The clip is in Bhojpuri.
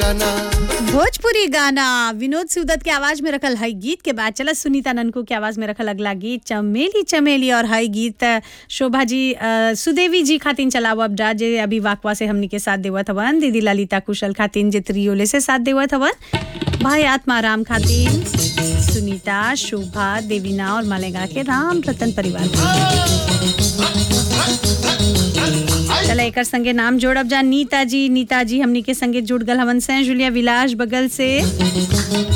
गाना भोजपुरी गाना विनोद सिवदत के आवाज में रखल हई गीत के बाद चला सुनीता ननकू के आवाज में रखल अगला गीत चमेली चमेली और हई गीत शोभा जी अ, सुदेवी जी खातिन चलाव अब जा जे अभी वाकवा से हमनी के साथ देवत हवन दीदी ललिता कुशल खातिन जे त्रियोले से साथ देवत हवन भाई आत्माराम खातिन सुनीता शोभा देवीना और मालेगा के राम रतन परिवार चला एकर संगे नाम जोड़ब जा नीता जी नीता जी हमनी के संगे जुड़ गल हवन से जुलिया विलास बगल से